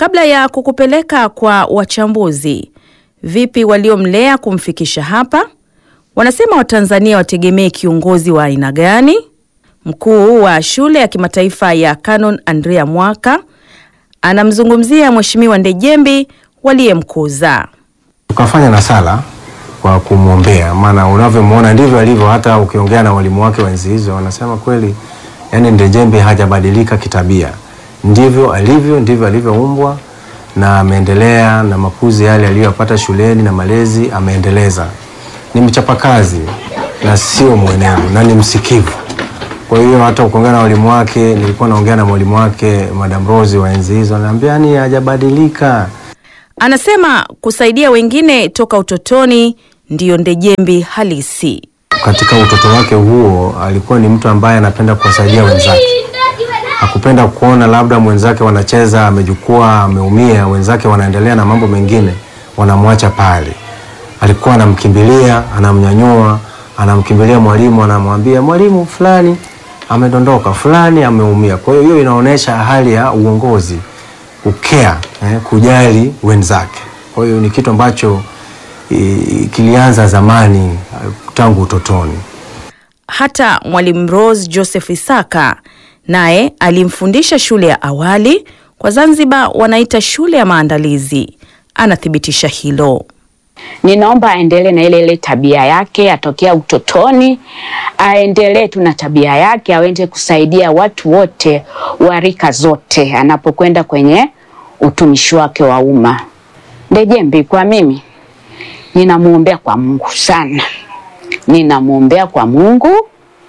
Kabla ya kukupeleka kwa wachambuzi, vipi waliomlea kumfikisha hapa? Wanasema Watanzania wategemee kiongozi wa aina gani? Mkuu wa shule ya kimataifa ya Canon Andrea Mwaka anamzungumzia Mheshimiwa Ndejembi waliyemkuza. Tukafanya na sala kwa kumwombea, maana unavyomwona ndivyo alivyo. Hata ukiongea na walimu wake wenzi hizo wanasema kweli, yani Ndejembi hajabadilika kitabia, ndivyo alivyo, ndivyo alivyoumbwa na ameendelea na makuzi yale aliyopata shuleni na malezi ameendeleza. Ni mchapakazi na sio mwenevu na ni msikivu. Kwa hiyo hata ukiongea na walimu wake, nilikuwa naongea na mwalimu wake Madam Rose wa enzi hizo, ananiambia yani hajabadilika. Anasema kusaidia wengine toka utotoni ndiyo Ndejembi halisi. Katika utoto wake huo alikuwa ni mtu ambaye anapenda kuwasaidia wenzake. Hakupenda kuona labda mwenzake wanacheza amejukua, ameumia, wenzake wanaendelea na mambo mengine, wanamwacha pale. Alikuwa anamkimbilia, anamnyanyua, anamkimbilia mwalimu, anamwambia mwalimu, fulani amedondoka, fulani ameumia. Kwa hiyo hiyo inaonyesha hali ya uongozi, kukea, eh, kujali wenzake. Kwa hiyo ni kitu ambacho i- kilianza zamani tangu utotoni. Hata Mwalimu Rose Joseph Isaka naye alimfundisha shule ya awali, kwa Zanzibar wanaita shule ya maandalizi. Anathibitisha hilo. Ninaomba aendelee na ile ile tabia yake atokea utotoni, aendelee tu na tabia yake, aweze kusaidia watu wote wa rika zote anapokwenda kwenye utumishi wake wa umma. Ndejembi kwa mimi ninamwombea kwa Mungu sana, ninamwombea kwa Mungu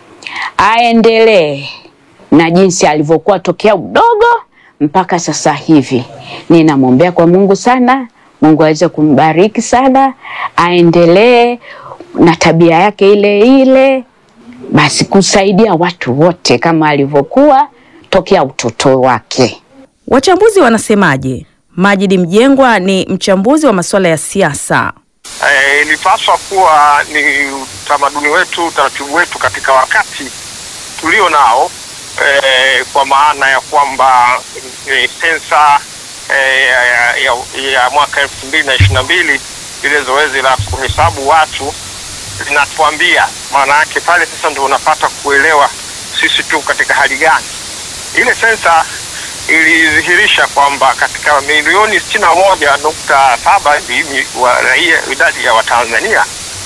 aendelee na jinsi alivyokuwa tokea udogo mpaka sasa hivi. Ninamwombea kwa Mungu sana, Mungu aweze kumbariki sana, aendelee na tabia yake ile ile, basi kusaidia watu wote kama alivyokuwa tokea utoto wake. Wachambuzi wanasemaje? Majidi Mjengwa ni mchambuzi wa masuala ya siasa. Eh, ilipaswa kuwa ni utamaduni wetu, utaratibu wetu katika wakati tulio nao eh, kwa maana ya kwamba eh, sensa eh, ya, ya, ya, ya mwaka elfu mbili na ishirini na mbili lile zoezi la kuhesabu watu linatuambia, maana yake pale sasa ndio unapata kuelewa sisi tu katika hali gani. Ile sensa ilidhihirisha kwamba katika milioni sitini na moja nukta saba hivi wa raia idadi ya Watanzania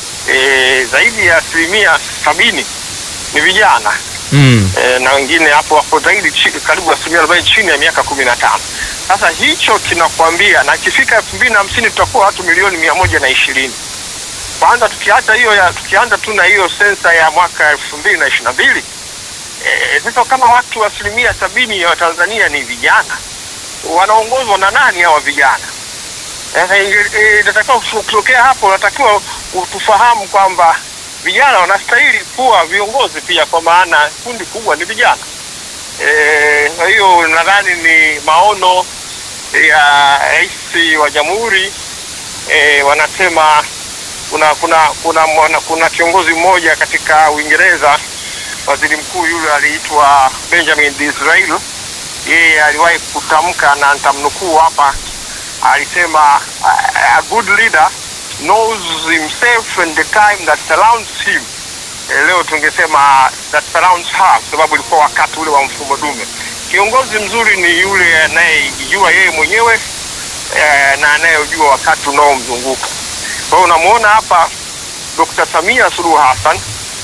e, zaidi ya asilimia sabini ni vijana Mm. e, na wengine hapo wako zaidi chi, karibu asilimia arobaini chini ya miaka kumi na tano. Sasa hicho kinakwambia, na ikifika elfu mbili na hamsini tutakuwa watu milioni mia moja na ishirini. Kwanza tukiacha hiyo ya tukianza tu na hiyo sensa ya mwaka elfu mbili na ishirini na mbili Eh, sasa kama watu asilimia sabini ya Watanzania ni vijana, wanaongozwa na nani hawa vijana? Sasa inge- eh, inatakiwa kutokea hapo, unatakiwa tufahamu kwamba vijana wanastahili kuwa viongozi pia, kwa maana kundi kubwa ni vijana. Eh, Kwa hiyo nadhani ni maono ya rais wa jamhuri eh, wanasema kuna kuna kuna mwana, kuna kiongozi mmoja katika Uingereza waziri mkuu yule aliitwa Benjamin Disraeli. Yeye aliwahi kutamka na nitamnukuu hapa, alisema a good leader knows himself and the time that surrounds him. E, leo tungesema that surrounds her, kwa sababu ilikuwa wakati ule wa mfumo dume. Kiongozi mzuri ni yule anayejijua yeye mwenyewe e, na anayejua wakati unaomzunguka. Kwa hiyo unamwona hapa Dr. Samia Suluhu Hassan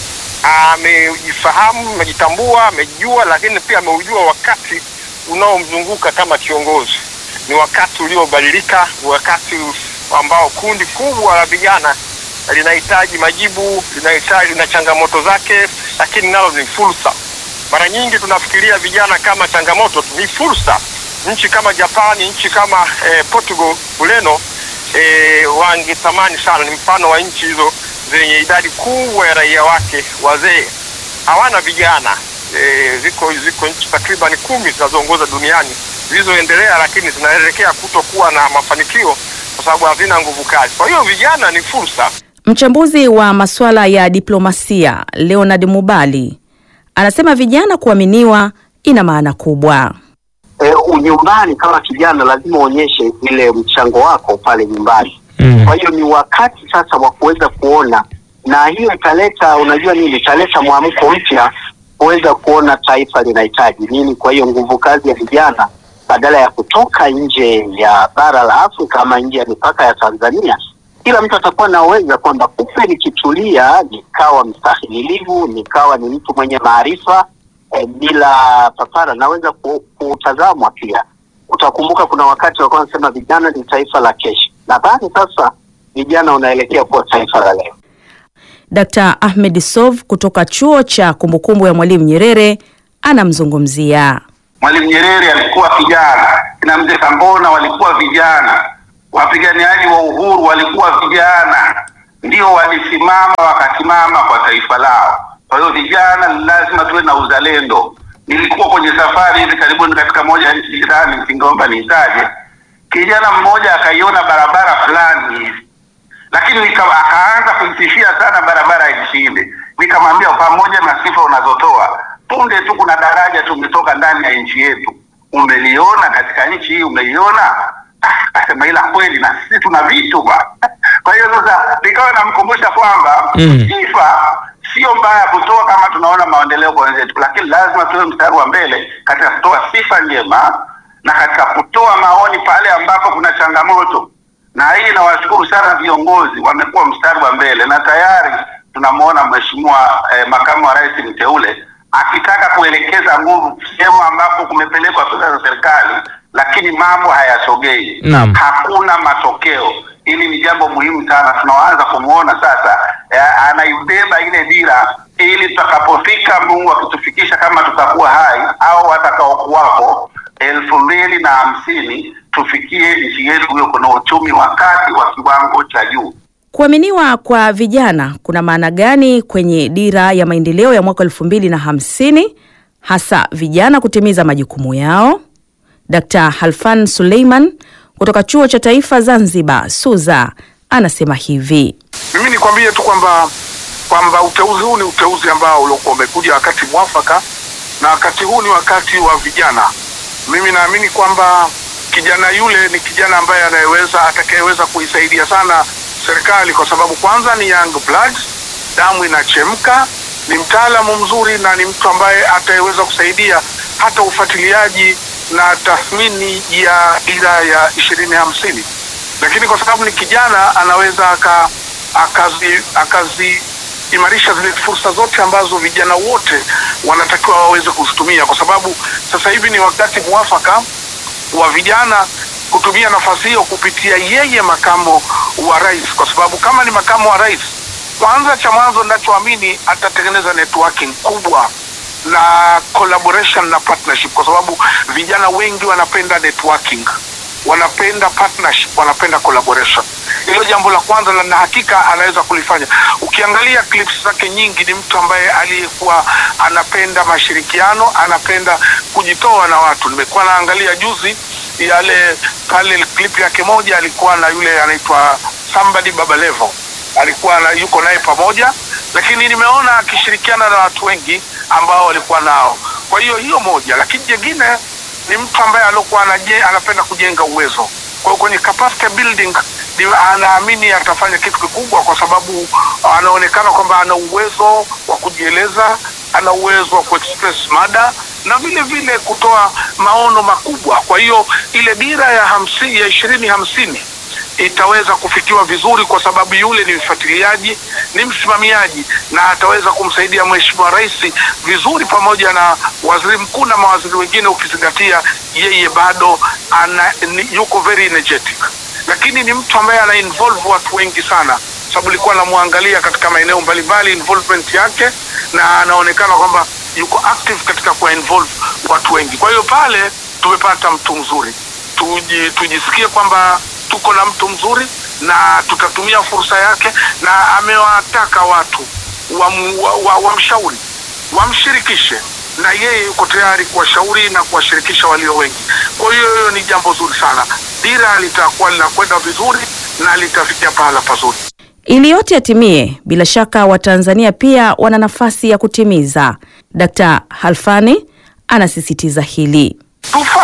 amejifahamu, amejitambua, amejua, lakini pia ameujua wakati unaomzunguka kama kiongozi. Ni wakati uliobadilika, wakati ambao kundi kubwa la vijana linahitaji majibu, linahitaji na changamoto zake, lakini nalo ni fursa. Mara nyingi tunafikiria vijana kama changamoto, ni fursa. Nchi kama Japani, nchi kama eh, Portugal, Ureno eh, wangetamani sana, ni mfano wa nchi hizo zenye idadi kubwa ya raia wake wazee, hawana vijana e, ziko ziko nchi takriban kumi zinazoongoza duniani zilizoendelea, lakini zinaelekea kutokuwa na mafanikio kwa sababu hazina nguvu kazi. Kwa hiyo vijana ni fursa. Mchambuzi wa masuala ya diplomasia Leonard Mubali anasema vijana kuaminiwa ina maana kubwa. e, nyumbani kama kijana lazima uonyeshe ile mchango wako pale nyumbani. Mm. Kwa hiyo ni wakati sasa wa kuweza kuona, na hiyo italeta, unajua nini, italeta mwamko mpya kuweza kuona taifa linahitaji nini. Kwa hiyo nguvu kazi ya vijana badala ya kutoka nje ya bara la Afrika ama nje ya mipaka ya Tanzania, kila mtu atakuwa na uwezo kwamba kumbe nikitulia, nikawa mstahimilivu, nikawa ni mtu mwenye maarifa eh, bila papara, naweza ku- kutazamwa pia. Utakumbuka kuna wakati walikuwa wanasema vijana ni taifa la kesho. Nadhani sasa vijana unaelekea kuwa taifa la leo. Dr. Ahmed Sov kutoka chuo cha kumbukumbu ya Mwalimu Nyerere anamzungumzia. Mwalimu Nyerere alikuwa kijana, kina mzee Kambona walikuwa vijana, wapiganiaji wa uhuru walikuwa vijana, ndio walisimama wakasimama kwa taifa lao. Kwa hiyo vijana lazima tuwe na uzalendo. Nilikuwa kwenye safari hivi karibuni katika moja ya nchi jirani, ningeomba niitaje, kijana mmoja akaiona barabara fulani hivi lakini nika, akaanza kuitishia sana barabara ishinde. Nikamwambia pamoja na sifa unazotoa, punde tu kuna daraja tumetoka ndani ya nchi yetu, umeliona katika nchi hii, umeliona? Ah, Akasema ila kweli na sisi tuna vitu ba. Kwa hiyo sasa nikawa namkumbusha kwamba Mm. sifa sio mbaya kutoa kama tunaona maendeleo kwa wenzetu, lakini lazima tuwe mstari wa mbele katika kutoa sifa njema na katika kutoa maoni pale ambapo kuna changamoto na hii nawashukuru sana viongozi, wamekuwa mstari wa mbele na tayari tunamwona mheshimiwa eh, makamu wa rais mteule akitaka kuelekeza nguvu sehemu ambapo kumepelekwa fedha za serikali, lakini mambo hayasogei, Naam. hakuna matokeo. Hili ni jambo muhimu sana, tunaanza kumwona sasa eh, anaibeba ile dira, ili tutakapofika Mungu akitufikisha kama tutakuwa hai au watakaokuwako elfu mbili na hamsini tufikie nchi yetu hiyo kuna uchumi wa kati wa kiwango cha juu. Kuaminiwa kwa vijana kuna maana gani kwenye dira ya maendeleo ya mwaka elfu mbili na hamsini hasa vijana kutimiza majukumu yao? Dkt. Halfan Suleiman kutoka Chuo cha Taifa Zanzibar SUZA anasema hivi. Mimi nikwambie tu kwamba kwamba uteuzi huu ni uteuzi ambao uliokuwa umekuja wakati mwafaka, na wakati huu ni wakati wa vijana. Mimi naamini kwamba kijana yule ni kijana ambaye anayeweza atakayeweza kuisaidia sana serikali, kwa sababu kwanza ni young blood, damu inachemka, ni mtaalamu mzuri na ni mtu ambaye atayeweza kusaidia hata ufuatiliaji na tathmini ya dira ya ishirini hamsini lakini kwa sababu ni kijana anaweza aka akazi akazi imarisha zile fursa zote ambazo vijana wote wanatakiwa waweze kuzitumia, kwa sababu sasa hivi ni wakati mwafaka wa vijana kutumia nafasi hiyo kupitia yeye makamo wa rais, kwa sababu kama ni makamo wa rais, kwanza cha mwanzo ninachoamini atatengeneza networking kubwa na collaboration na partnership, kwa sababu vijana wengi wanapenda networking wanapenda partnership, wanapenda collaboration. Hilo jambo la kwanza, na na hakika anaweza kulifanya. Ukiangalia clips zake nyingi, ni mtu ambaye aliyekuwa anapenda mashirikiano, anapenda kujitoa na watu. Nimekuwa naangalia juzi yale pale clip yake moja, alikuwa na yule anaitwa somebody Baba Levo, alikuwa na, yuko naye pamoja, lakini nimeona akishirikiana na watu wengi ambao walikuwa nao. Kwa hiyo hiyo moja, lakini jengine ni mtu ambaye alikuwa anaje, anapenda kujenga uwezo. Kwa hiyo kwenye capacity building ni anaamini atafanya kitu kikubwa, kwa sababu anaonekana kwamba ana uwezo wa kujieleza, ana uwezo wa kuexpress mada na vile vile kutoa maono makubwa. Kwa hiyo ile dira ya hamsini ya ishirini hamsini itaweza kufikiwa vizuri kwa sababu yule ni mfuatiliaji, ni msimamiaji na ataweza kumsaidia Mheshimiwa Rais vizuri pamoja na waziri mkuu na mawaziri wengine, ukizingatia yeye bado ana, ni, yuko very energetic, lakini ni mtu ambaye ana involve watu wengi sana, sababu nilikuwa namwangalia katika maeneo mbalimbali involvement yake, na anaonekana kwamba yuko active katika kuwa involve watu wengi. Kwa hiyo pale tumepata mtu mzuri, tuji, tujisikie kwamba tuko na mtu mzuri na tutatumia fursa yake, na amewataka watu wamshauri wa, wa, wamshauri, wamshirikishe na yeye yuko tayari kuwashauri na kuwashirikisha walio wengi. Kwa hiyo hiyo ni jambo zuri sana, dira litakuwa linakwenda vizuri na litafikia pahala pazuri. Ili yote yatimie, bila shaka Watanzania pia wana nafasi ya kutimiza. Dkt. Halfani anasisitiza hili. Tufate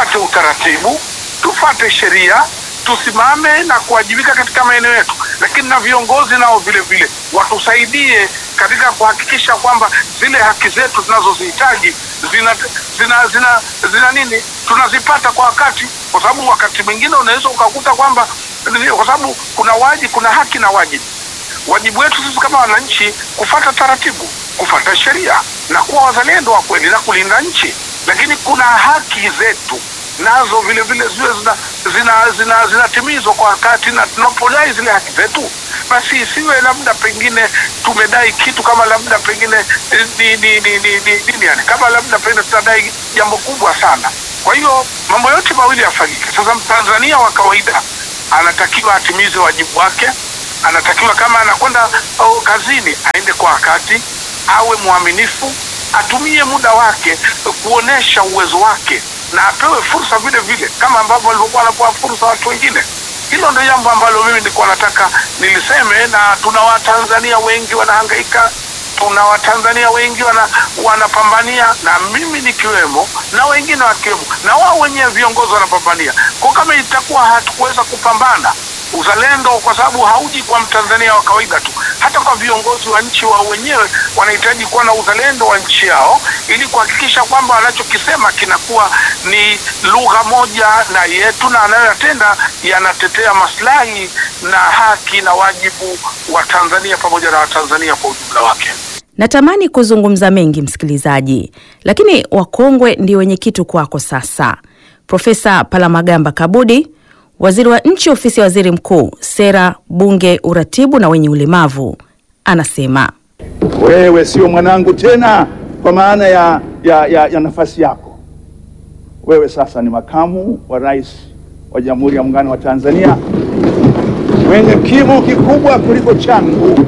tufate utaratibu, tufate sheria, tusimame na kuwajibika katika maeneo yetu, lakini na viongozi nao vile vile watusaidie katika kuhakikisha kwamba zile haki zetu tunazozihitaji zina, zina, zina, zina nini tunazipata kwa wakati, kwa sababu wakati mwingine unaweza ukakuta kwamba kwa sababu kuna wajibu, kuna haki na wajibu. Wajibu wetu sisi kama wananchi kufata taratibu, kufata sheria na kuwa wazalendo wa kweli na kulinda nchi, lakini kuna haki zetu nazo vile vile ziwe zinatimizwa zina, zina, zina kwa wakati, na tunapodai zile haki zetu basi isiwe labda pengine tumedai kitu kama labda pengine ni, ni, ni, ni, ni, ni, yani, kama labda pengine tutadai jambo kubwa sana. Kwa hiyo mambo yote mawili yafanyike. Sasa Mtanzania wa kawaida anatakiwa atimize wajibu wake, anatakiwa kama anakwenda oh, kazini aende kwa wakati, awe mwaminifu, atumie muda wake kuonesha uwezo wake na apewe fursa vile vile kama ambavyo walivyokuwa wanapewa fursa watu wengine. Hilo ndio jambo ambalo mimi nilikuwa nataka niliseme, na tuna Watanzania wengi wanahangaika, tuna Watanzania wengi wana, wanapambania na mimi nikiwemo na wengine wakiwemo, na wao wenyewe viongozi wanapambania. Kwa kama itakuwa hatukuweza kupambana uzalendo, kwa sababu hauji kwa Mtanzania wa kawaida tu, hata kwa viongozi wa nchi wao wenyewe wanahitaji kuwa na uzalendo wa nchi yao, ili kuhakikisha kwamba wanachokisema kinakuwa ni lugha moja na yetu, na anayoyatenda yanatetea maslahi na haki na wajibu wa Tanzania pamoja na Watanzania kwa ujumla wake. Natamani kuzungumza mengi msikilizaji, lakini wakongwe ndio wenye kitu kwako sasa. Profesa Palamagamba Kabudi, waziri wa nchi ofisi ya waziri mkuu, sera, bunge, uratibu na wenye ulemavu, anasema wewe sio mwanangu tena kwa maana ya, ya, ya, ya nafasi yako. Wewe sasa ni makamu wa rais wa Jamhuri ya Muungano wa Tanzania, mwenye kimo kikubwa kuliko changu,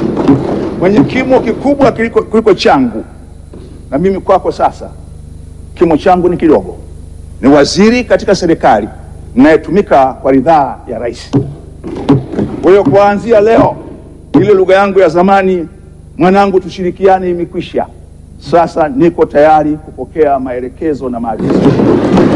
mwenye kimo kikubwa kuliko, kuliko changu. Na mimi kwako sasa kimo changu ni kidogo, ni waziri katika serikali ninayetumika kwa ridhaa ya rais. Kwa hiyo kuanzia leo, ile lugha yangu ya zamani, mwanangu, tushirikiane, imekwisha. Sasa niko tayari kupokea maelekezo na maagizo.